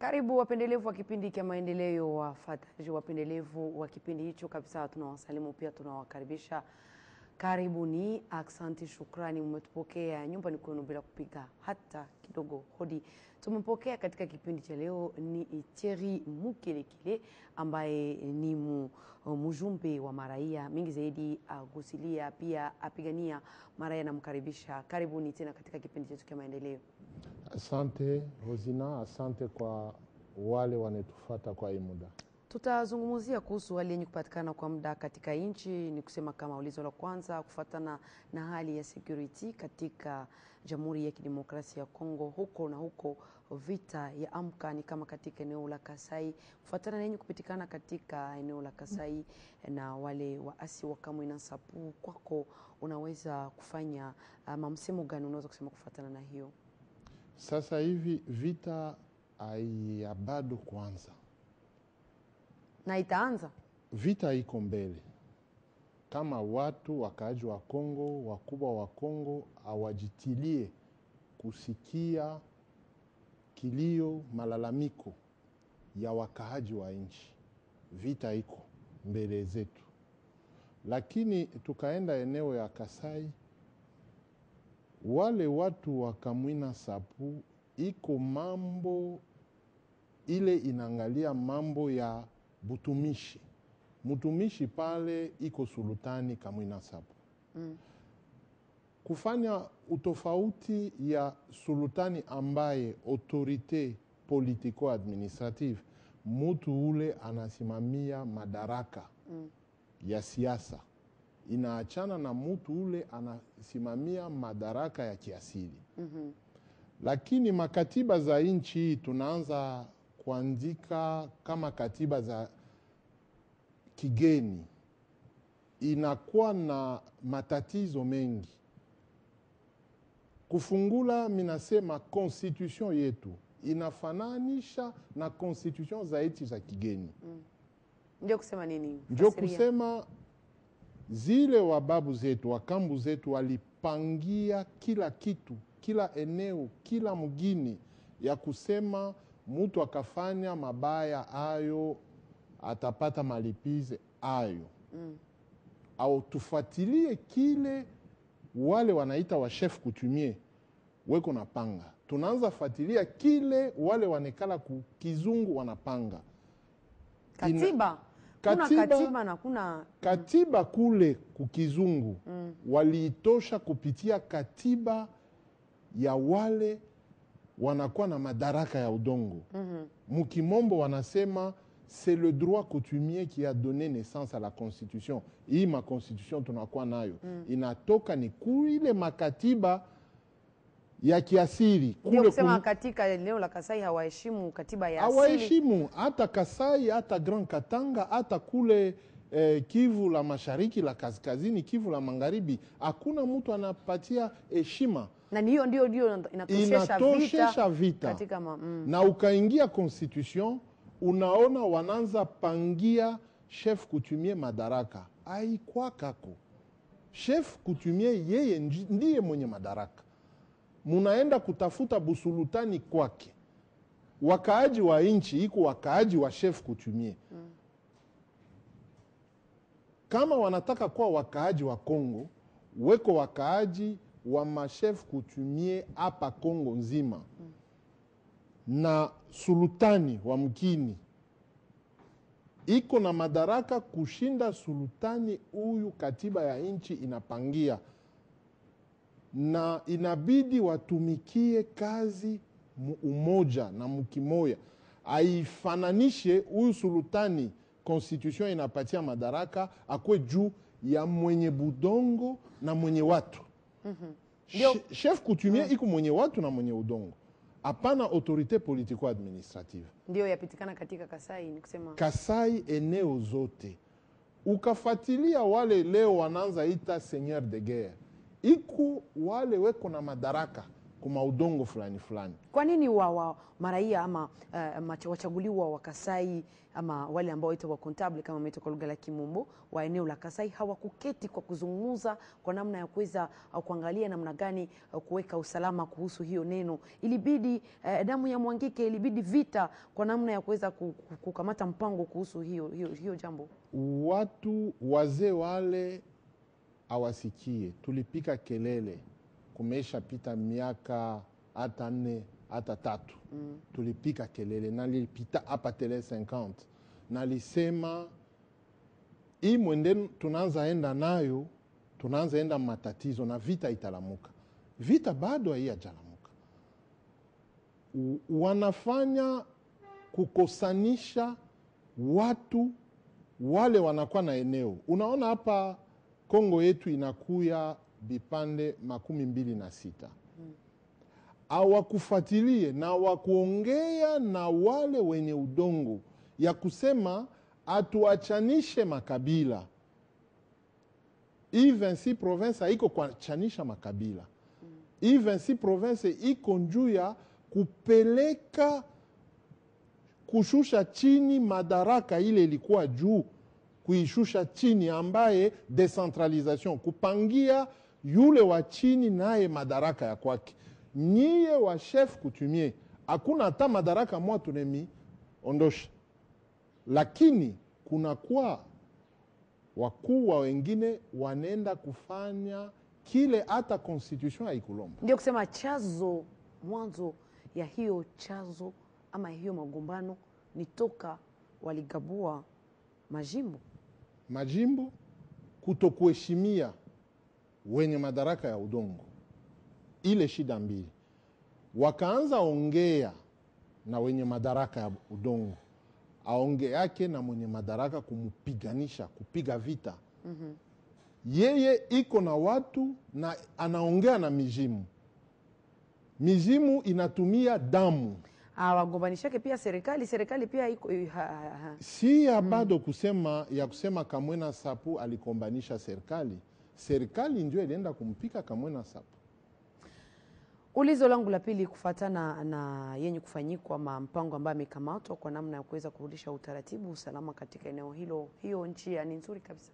Karibu wapendelevu wa kipindi cha maendeleo, wafuataji wapendelevu wa kipindi hicho kabisa, tunawasalimu pia tunawakaribisha. Karibuni, aksanti, shukrani, mmetupokea nyumbani kwenu bila kupiga hata kidogo hodi. Tumempokea katika kipindi cha leo ni Thierry Mukelekile ambaye ni mu, mjumbe wa maraia mingi zaidi, agusilia pia apigania maraia. Namkaribisha, karibuni tena katika kipindi chetu cha maendeleo. Asante Rosina, asante kwa wale wanetufata kwa hii muda. Tutazungumzia kuhusu hali yenye kupatikana kwa muda katika nchi, ni kusema kama ulizo la kwanza kufuatana na hali ya security katika Jamhuri ya Kidemokrasia ya Kongo, huko na huko vita ya amka ni kama katika eneo la Kasai, kufuatana na yenye kupatikana katika eneo la Kasai na wale waasi wa Kamwina Nsapu. Kwako unaweza kufanya ama msemo gani unaweza kusema kufuatana na hiyo? Sasa hivi vita haiya bado kwanza, na itaanza vita iko mbele. Kama watu wakaaji wa Kongo, wakubwa wa Kongo hawajitilie kusikia kilio, malalamiko ya wakaaji wa nchi, vita iko mbele zetu. Lakini tukaenda eneo ya Kasai, wale watu wa Kamwina Sapu iko mambo ile inaangalia mambo ya butumishi mtumishi pale iko sultani Kamwina Sapu mm. kufanya utofauti ya sultani ambaye autorite politico administrative mutu ule anasimamia madaraka Mm. ya siasa inaachana na mutu ule anasimamia madaraka ya kiasili Mhm. lakini makatiba za nchi hii tunaanza kuandika kama katiba za kigeni, inakuwa na matatizo mengi. Kufungula, minasema constitution yetu inafananisha na constitution za nchi za kigeni, Ndio kusema nini? ndio Fasiria. kusema zile wababu zetu wakambu zetu walipangia kila kitu, kila eneo, kila mgini ya kusema mtu akafanya mabaya ayo atapata malipizi ayo Mm. au tufuatilie kile wale wanaita wa chef coutumier weko napanga, tunaanza fuatilia kile wale wanekala ku kizungu wanapanga Katiba. Kuna Katiba- katiba na kuna katiba kule kukizungu Mm. waliitosha kupitia katiba ya wale wanakuwa na madaraka ya udongo Mhm. mukimombo wanasema c'est le droit coutumier qui a donné naissance à la constitution hii maconstitution tunakuwa nayo inatoka ni kuile makatiba ya kiasili ndio kule kusema kum- katika eneo la Kasai hawaheshimu katiba ya asili. hawaheshimu hata Kasai hata Grand Katanga hata kule eh, Kivu la mashariki la kaskazini Kivu la magharibi hakuna mtu anapatia heshima Na ni hiyo ndio ndio inatoshesha inatoshesha vita vita katika ma, mm. na ukaingia constitution unaona wanaanza pangia chef coutumier madaraka aikwakako chef coutumier yeye nji- ndiye mwenye madaraka munaenda kutafuta busulutani kwake wakaaji wa nchi iko wakaaji wa chef coutumier kama wanataka kuwa wakaaji wa Kongo weko wakaaji wa machef coutumier hapa Kongo nzima na sultani wa mkini iko na madaraka kushinda sultani huyu, katiba ya nchi inapangia, na inabidi watumikie kazi mu umoja na mkimoya, aifananishe huyu sultani. Constitution inapatia madaraka akwe juu ya mwenye budongo na mwenye watu Ndio. Che- chef coutumier iko mwenye watu na mwenye udongo, hapana autorite politico administrative. ndio yapitikana katika Kasai ni kusema Kasai eneo zote ukafuatilia wale leo wanaanza ita seigneur de guerre, iko wale weko na madaraka kuma udongo fulani fulani. Kwa nini wa, wa maraia ama uh, macha- wachaguliwa wa Kasai ama wale ambao waitwa wa kontable kama wameitwa kwa lugha la Kimombo wa eneo la Kasai hawakuketi kwa kuzungumza kwa namna ya kuweza uh, kuangalia namna gani uh, kuweka usalama kuhusu hiyo neno? Ilibidi uh, damu ya mwangike, ilibidi vita kwa namna ya kuweza ku- ku- kukamata mpango kuhusu hiyo, hiyo, hiyo jambo. Watu wazee wale awasikie, tulipika kelele, kumesha pita miaka hata nne hata tatu mm. tulipika kelele, nalipita hapa tele 50 nalisema hii mwende tunaanza enda nayo, tunaanza enda matatizo na vita italamuka. Vita bado haijalamuka, U- wanafanya kukosanisha watu wale wanakuwa na eneo. Unaona hapa Kongo yetu inakuya vipande makumi mbili na sita awakufuatilie na wakuongea na wale wenye udongo ya kusema atuachanishe makabila. Hii 26 province haiko kuachanisha makabila. Hii 26 province iko njuu ya kupeleka kushusha chini madaraka ile ilikuwa juu, kuishusha chini, ambaye decentralisation, kupangia yule wa chini naye madaraka ya kwake. Nyie wa chef coutumier, hakuna hata madaraka mwa tunemi ondosha, lakini kunakuwa wakuu wa wengine wanaenda kufanya kile hata constitution haikulomba. Ndio kusema chazo mwanzo ya hiyo chazo ama hiyo magombano ni toka waligabua majimbo. majimbo kutokuheshimia wenye madaraka ya udongo, ile shida mbili. Wakaanza ongea na wenye madaraka ya udongo, aonge yake na mwenye madaraka kumupiganisha, kupiga vita. Yeye iko na watu na anaongea na mizimu, mizimu inatumia damu Ah, wagombanishake pia serikali, serikali pia iko ha, ha, ha. si ya bado kusema ya kusema Kamwena Sapu alikombanisha serikali. Serikali ndio ilienda kumpika Kamwena Sapu. Ulizo langu la pili kufuatana na yenye kufanyikwa ama mpango ambayo amekamatwa kwa namna ya kuweza kurudisha utaratibu usalama katika eneo hilo, hiyo nchi ni nzuri kabisa.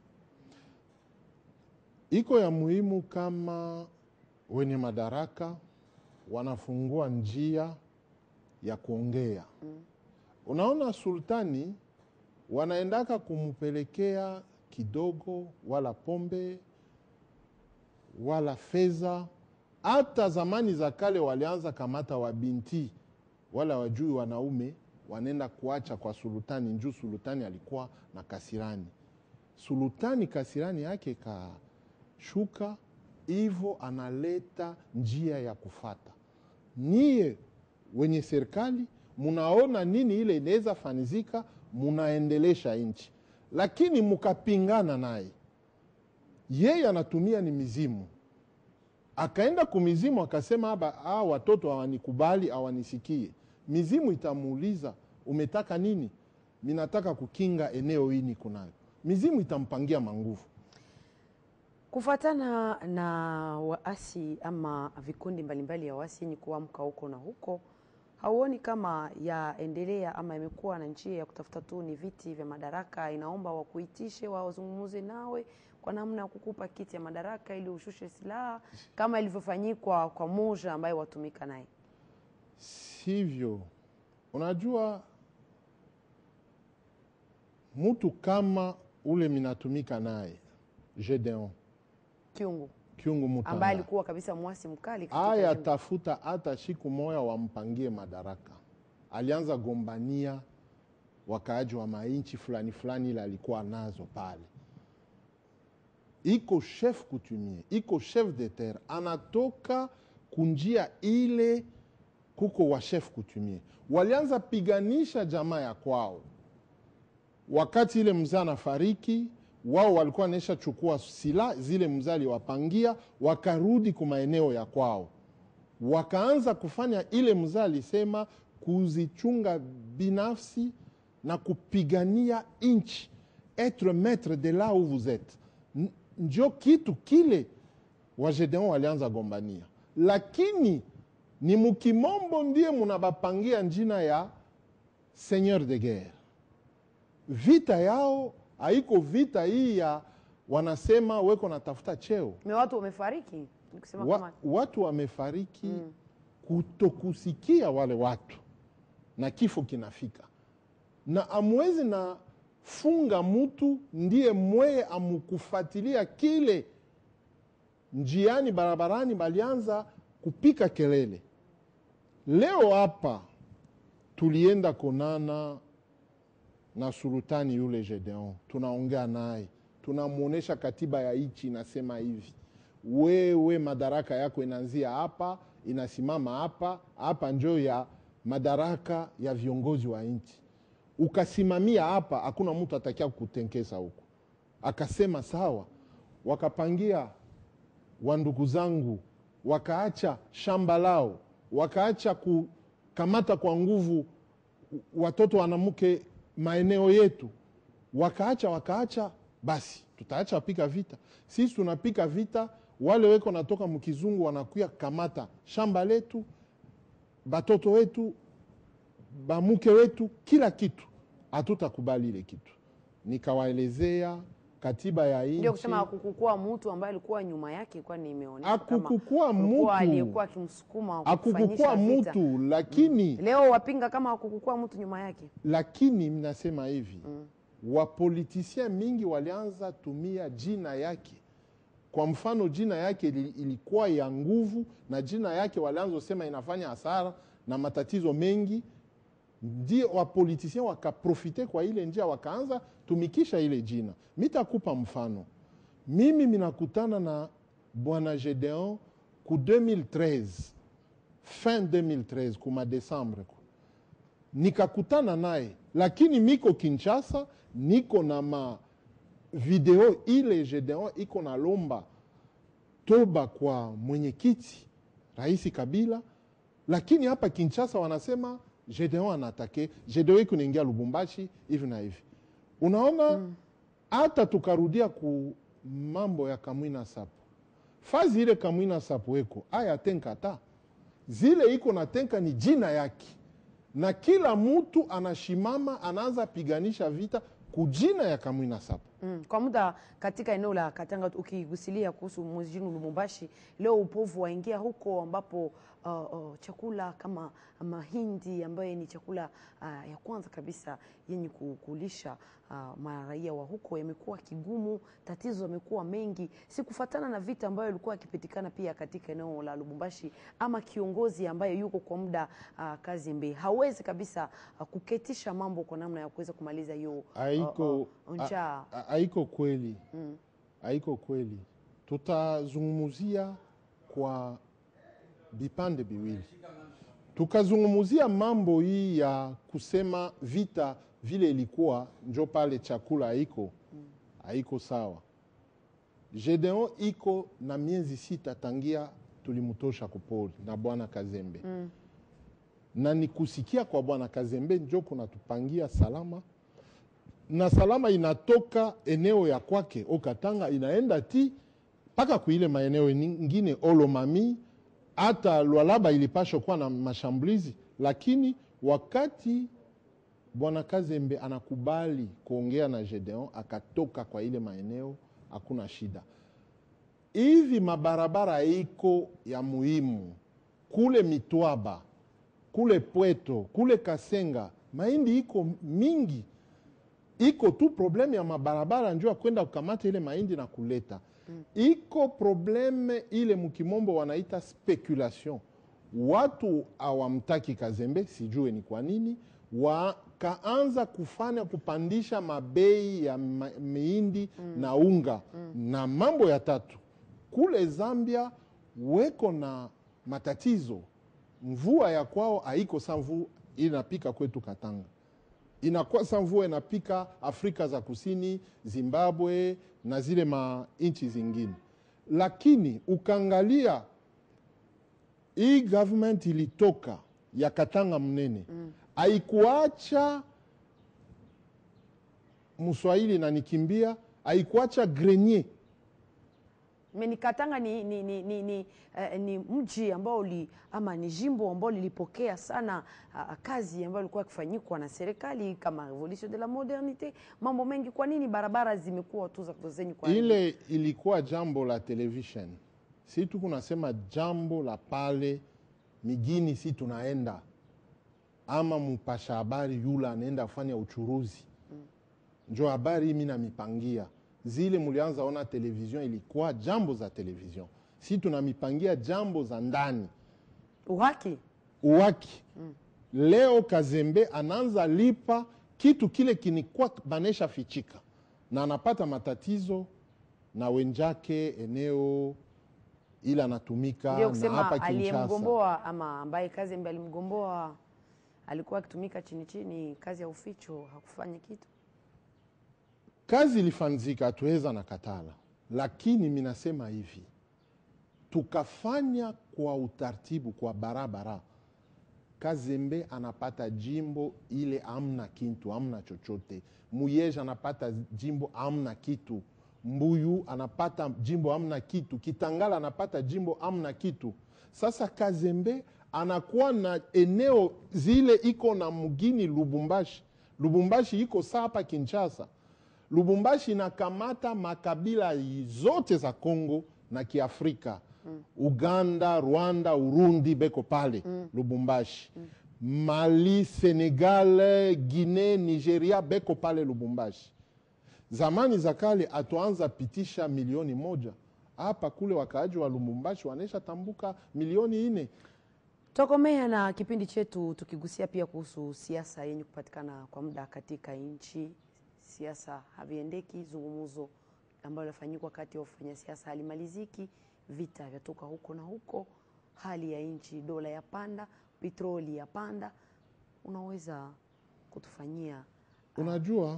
Iko ya muhimu kama wenye madaraka wanafungua njia ya kuongea. Unaona, sultani wanaendaka kumpelekea kidogo, wala pombe wala fedha. Hata zamani za kale walianza kamata wabinti wala wajui wanaume, wanaenda kuacha kwa sultani, njuu sultani alikuwa na kasirani. Sultani kasirani yake kashuka, hivyo analeta njia ya kufata. Niye wenye serikali munaona nini ile inaweza fanizika, munaendelesha nchi, lakini mukapingana naye, yeye anatumia ni mizimu. Akaenda kumizimu akasema, aba ah, watoto hawanikubali hawanisikie. Mizimu itamuuliza umetaka nini? Minataka kukinga eneo hii niko nayo. Mizimu itampangia manguvu. Kufuatana na waasi ama vikundi mbalimbali ya waasi yenye kuamka huko na huko, hauoni kama yaendelea ama imekuwa na njia ya kutafuta tu ni viti vya madaraka? Inaomba wakuitishe wazungumuze nawe kwa namna ya kukupa kiti ya madaraka ili ushushe silaha kama ilivyofanyikwa kwa moja ambaye watumika naye. Sivyo, unajua mtu kama ule minatumika naye Gedeon Kiungu Kyungu ambaye Mutanda alikuwa kabisa mwasi mkali katika aya jimbo. tafuta hata siku moya wampangie madaraka. Alianza gombania wakaaji wa mainchi fulani fulani, ile alikuwa nazo pale. Iko chef coutumier, iko chef de terre, anatoka kunjia ile, kuko wa chef coutumier walianza piganisha jamaa ya kwao wakati ile mzee anafariki, wao walikuwa naisha chukua sila zile mzee aliwapangia, wakarudi kwa maeneo ya kwao, wakaanza kufanya ile mzee alisema, kuzichunga binafsi na kupigania nchi, etre maître de là où vous êtes. N- Njo kitu kile Wagedeon walianza gombania, lakini ni mukimombo ndiye munabapangia njina ya seigneur de guerre vita yao haiko vita hii ya wanasema weko natafuta cheo me watu wamefariki nikusema wa, kama watu wamefariki kutokusikia wale watu na kifo kinafika na amwezi na funga mtu ndiye mweye amukufatilia kile njiani barabarani balianza kupika kelele leo hapa tulienda konana na sultani yule Gedeon, tunaongea naye, tunamwonyesha katiba ya nchi inasema hivi, wewe madaraka yako inaanzia hapa, inasimama hapa hapa, njo ya madaraka ya viongozi wa nchi. Ukasimamia hapa, hakuna mtu atakia kutenkesa huko. Akasema sawa, wakapangia wandugu zangu, wakaacha shamba lao, wakaacha kukamata kwa nguvu watoto wanamke maeneo yetu, wakaacha wakaacha, basi tutaacha pika vita. Sisi tunapika vita, wale weko natoka mkizungu wanakuya kamata shamba letu, batoto wetu, bamuke wetu, kila kitu. Hatutakubali ile kitu. Nikawaelezea katiba ya ndio nchi kusema hakukukua mtu ambaye alikuwa nyuma yake kwani imeonyesha kama Hakukukua kulikuwa mtu. aliyekuwa akimsukuma akukukua kufanyisha vita. mtu lakini leo wapinga kama hakukukua mtu nyuma yake lakini mnasema hivi mm. wapolitisien mingi walianza tumia jina yake kwa mfano jina yake ili- ilikuwa ya nguvu na jina yake walianza sema inafanya hasara na matatizo mengi ndio wapolitisien wakaprofite kwa ile njia wakaanza tumikisha ile jina mitakupa mfano mimi minakutana na bwana gedeon ku 2013 fin 2013 kuma desembre ku nikakutana naye lakini miko kinshasa niko na ma video ile gedeon iko na lomba toba kwa mwenyekiti rais kabila lakini hapa kinshasa wanasema gedeon anatake gedeon iko naingia lubumbashi hivi na hivi unaona hata tukarudia ku mambo ya kamwina sapo fazi ile kamwina sapo eko aya tenkata zile iko na tenka ni jina yake na kila mtu anashimama anaanza piganisha vita kujina ya kamwina sapo Mm. Kwa muda katika eneo la Katanga ukigusilia kuhusu mjini Lubumbashi, leo upovu waingia huko ambapo uh, uh, chakula kama mahindi ambayo ni chakula uh, ya kwanza kabisa yenye ku- kulisha uh, maraia wa huko yamekuwa kigumu, tatizo yamekuwa mengi, si kufatana na vita ambayo ilikuwa yakipitikana pia katika eneo la Lubumbashi, ama kiongozi ambaye yuko kwa muda uh, Kazimbe hawezi kabisa uh, kuketisha mambo kwa namna ya kuweza kumaliza hiyo uh, haiko uh, njaa. ha- haiko kweli haiko kweli tutazungumuzia kwa vipande viwili tukazungumuzia mambo hii ya kusema vita vile ilikuwa njo pale chakula haiko haiko sawa gedeon iko na miezi sita tangia tulimutosha kupori na bwana kazembe mm. na ni kusikia kwa bwana kazembe njo kunatupangia salama na salama inatoka eneo ya kwake okatanga inaenda ti mpaka kuile maeneo ingine olomami hata lwalaba ilipashwa kuwa na mashambulizi lakini wakati bwana kazembe anakubali kuongea na gedeon akatoka kwa ile maeneo hakuna shida hivi mabarabara iko ya muhimu kule mitwaba kule pweto kule kasenga mahindi iko mingi iko tu probleme ya mabarabara njo ya kwenda kukamata ile mahindi na kuleta mm. iko probleme ile mukimombo wanaita speculation watu awamtaki kazembe sijue ni kwa nini wakaanza kufanya kupandisha mabei ya ma- mihindi mm. na unga mm. na mambo ya tatu kule zambia weko na matatizo mvua ya kwao haiko sa mvua inapika kwetu katanga inakuwa sa mvua inapika afrika za kusini zimbabwe na zile manchi zingine lakini ukaangalia hii government ilitoka ya katanga mnene haikuacha mswahili nanikimbia haikuacha grenier Meni Katanga ni, ni, ni, ni, ni, eh, ni mji ambao uli, ama ni jimbo ambao lilipokea sana ah, kazi ambayo ilikuwa ikifanyikwa na serikali kama revolution de la modernite, mambo mengi. Kwa nini barabara zimekuwa tu za zenye kwa ile ilikuwa jambo la television si tu kunasema jambo la pale migini si tunaenda ama mpasha habari yula anaenda fanya uchuruzi njo habari mi namipangia zile mulianza ona television ilikuwa jambo za television si tunamipangia jambo za ndani uhaki uwaki leo Kazembe anaanza lipa kitu kile kinikuwa banesha fichika na anapata matatizo na wenjake eneo ili anatumika ndio na kusema hapa Kinshasa. aliyemgomboa ama ambaye kazi ambaye alimgomboa alikuwa akitumika chini chini, kazi ya uficho, hakufanya kitu. Kazi ilifanzika, hatuweza na katala, lakini minasema hivi, tukafanya kwa utaratibu, kwa barabara, Kazembe anapata jimbo ile amna kintu, amna chochote. Muyeja anapata jimbo amna kitu. Mbuyu anapata jimbo amna kitu. Kitangala anapata jimbo amna kitu. Sasa Kazembe anakuwa na eneo zile iko na mgini Lubumbashi. Lubumbashi iko saa hapa Kinshasa. Lubumbashi inakamata makabila zote za Kongo na Kiafrika Uganda, Rwanda, Urundi beko pale Lubumbashi. Mali, Senegal, Guinea, Nigeria beko pale Lubumbashi. Zamani za kale atuanza pitisha milioni moja hapa kule, wakaaji wa Lubumbashi wanaisha tambuka milioni ine. Tokomea na kipindi chetu tukigusia pia kuhusu siasa yenye kupatikana kwa muda katika nchi. Siasa haviendeki, zungumzo ambayo linafanyikwa kati ya wafanya siasa halimaliziki, vita vyatoka huko na huko, hali ya nchi, dola ya panda, petroli ya panda. Unaweza kutufanyia Unajua,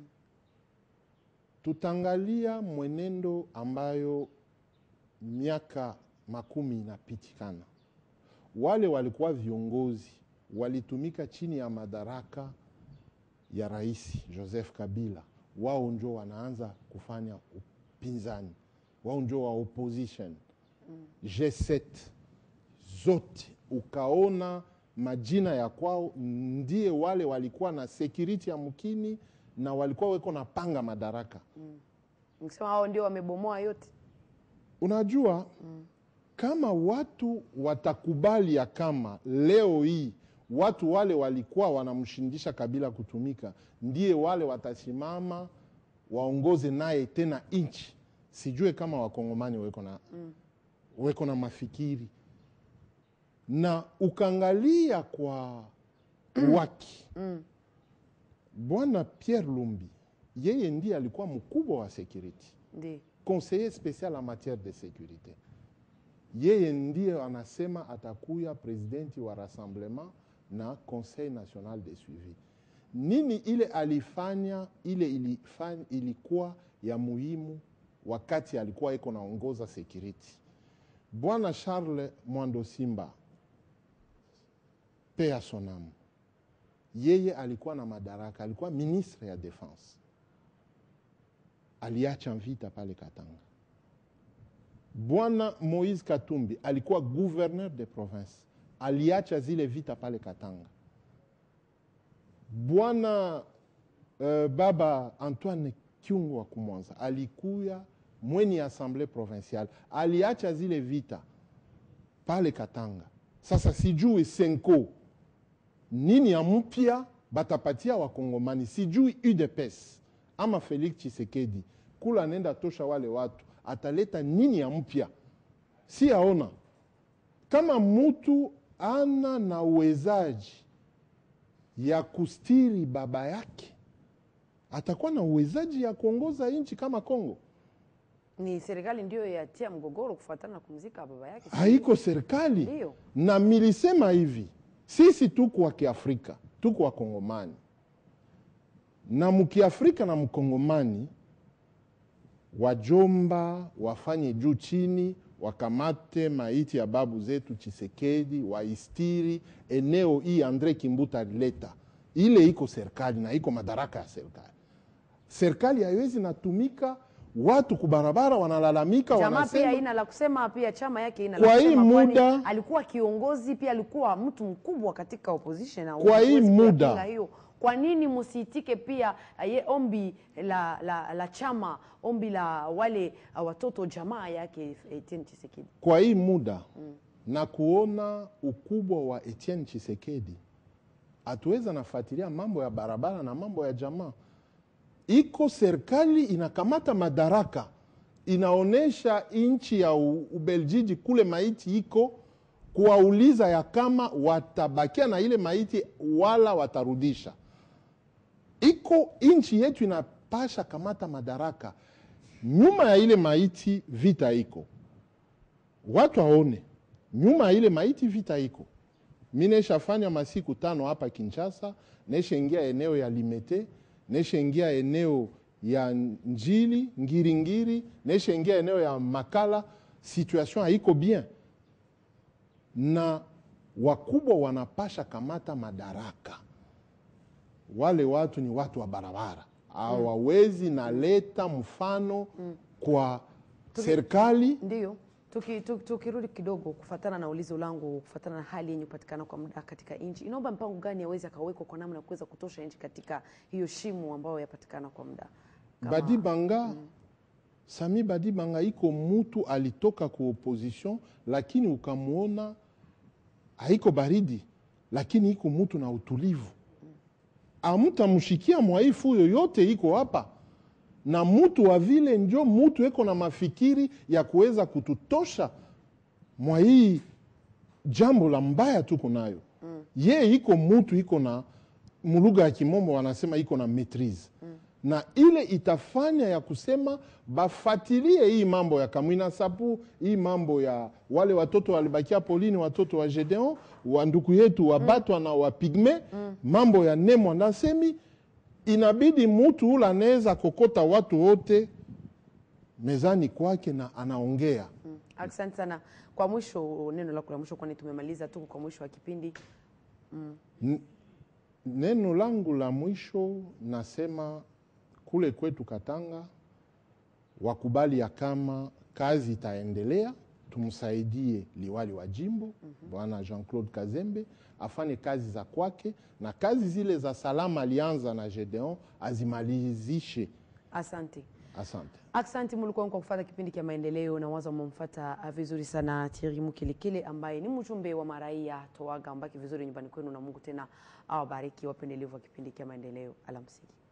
tutaangalia mwenendo ambayo miaka makumi inapitikana. Wale walikuwa viongozi walitumika chini ya madaraka ya Rais Joseph Kabila, wao njo wanaanza kufanya upinzani, wao njo wa opposition G7 zote, ukaona majina ya kwao ndiye wale walikuwa na security ya mkini na walikuwa weko na panga madaraka. nikisema hao ndio wamebomoa yote. Unajua, kama watu watakubali ya kama leo hii watu wale walikuwa wanamshindisha Kabila kutumika, ndiye wale watasimama waongoze naye tena nchi, sijue kama wakongomani weko na, weko na mafikiri na ukaangalia kwa waki bwana Pierre Lumbi, yeye ndiye alikuwa mkubwa wa security Ndio conseiller spécial en matière de sécurité. Yeye ndiye anasema atakuya presidenti wa rassemblement na conseil national de suivi. Nini ile alifanya ile ilifanya, ilikuwa ya muhimu wakati alikuwa iko naongoza security. Bwana Charles Mwando Simba pea sonamu, yeye alikuwa na madaraka, alikuwa ministre ya defense aliacha vita pale Katanga. Bwana Moise Katumbi alikuwa gouverneur de province, aliacha zile vita pale Katanga. Bwana uh, baba Antoine Kyungu wa Kumwanza alikuya mweni assemblée provinciale, aliacha zile vita pale Katanga. Sasa sijui Senko nini ya mpya batapatia Wakongomani, sijui UDPS ama Felix Tshisekedi kula nenda tosha wale watu, ataleta nini ya mpya? Si aona kama mutu ana na uwezaji ya kustiri baba yake, atakuwa na uwezaji ya kuongoza nchi kama Kongo. ni serikali ndio yatia mgogoro kufuatana na kumzika baba yake. Haiko serikali Ndio. na milisema hivi, sisi tuko wa Kiafrika, tuko wa Kongomani na mkiafrika na mkongomani wajomba wafanye juu chini, wakamate maiti ya babu zetu Chisekedi, waistiri eneo hii. Andre Kimbuta alileta ile, iko serikali na iko madaraka ya serikali. Serikali haiwezi natumika watu kubarabara wanalalamika Jamaa pia wanasema ina la kusema, pia chama yake ina Kwa la hii kusema, kwani muda- alikuwa kiongozi pia, alikuwa mtu mkubwa katika opposition na Kwa hii huwezi muda- kuyapinga hiyo. Kwa nini msiitike pia eh, ye ombi la, la, la chama ombi la wale uh, watoto jamaa yake Etienne Tshisekedi? kwa hii muda na kuona ukubwa wa Etienne Chisekedi, hatuweza nafuatilia mambo ya barabara na mambo ya jamaa. Iko serikali inakamata madaraka, inaonyesha nchi ya U- Ubeljiji kule maiti iko kuwauliza ya kama watabakia na ile maiti wala watarudisha. Iko nchi yetu inapasha kamata madaraka, nyuma ya ile maiti vita iko watu waone nyuma ya ile maiti vita iko. Mi neshafanya masiku tano hapa Kinshasa, neshaingia eneo ya Limete, neshaingia eneo ya Njili Ngiringiri, neshaingia eneo ya Makala. Situation haiko bien, na wakubwa wanapasha kamata madaraka. Wale watu ni watu wa barabara, hawawezi naleta mfano kwa serikali Ndio tukirudi tuki, tukirudi kidogo kufatana na ulizo langu, kufatana na hali yenye kupatikana kwa muda katika nchi, inaomba mpango gani aweze akawekwa kwa namna ya kuweza kutosha nchi katika hiyo shimo ambayo yapatikana kwa muda Kama- Badibanga Sami Badibanga iko mutu alitoka ku opposition, lakini ukamwona haiko baridi, lakini iko mutu na utulivu. Amutamshikia mwaifu yoyote iko hapa na mutu wa vile njo mutu eko na mafikiri ya kuweza kututosha mwa hii jambo la mbaya tuko nayo mm. ye iko mutu iko na mulugha ya kimombo wanasema iko na maitrise mm. na ile itafanya ya kusema bafatilie hii mambo ya Kamwina Sapu, hii mambo ya wale watoto walibakia polini, watoto wa Gedeon wa nduku yetu wabatwa na wapigme mm. mambo ya Nemwa na Semi, inabidi mutu ule anaweza kokota watu wote mezani kwake na anaongea Mm. Asante sana. Kwa mwisho, neno lako la mwisho, kwani tumemaliza tu kwa mwisho wa kipindi. Neno langu la mwisho nasema kule kwetu Katanga wakubali ya kama kazi itaendelea, tumsaidie liwali wa jimbo bwana Jean-Claude Kazembe afanye kazi za kwake, na kazi zile za salama alianza na Gedeon azimalizishe. Asante. Asante. Asante mulikuwa kwa kufuata kipindi cha maendeleo na waza mmemfuata vizuri sana Thierry Mukilikile ambaye ni mjumbe wa maraia Toaga, ambaki vizuri nyumbani kwenu, na Mungu tena awabariki wapendelevu wa kipindi cha maendeleo. Alamsiki.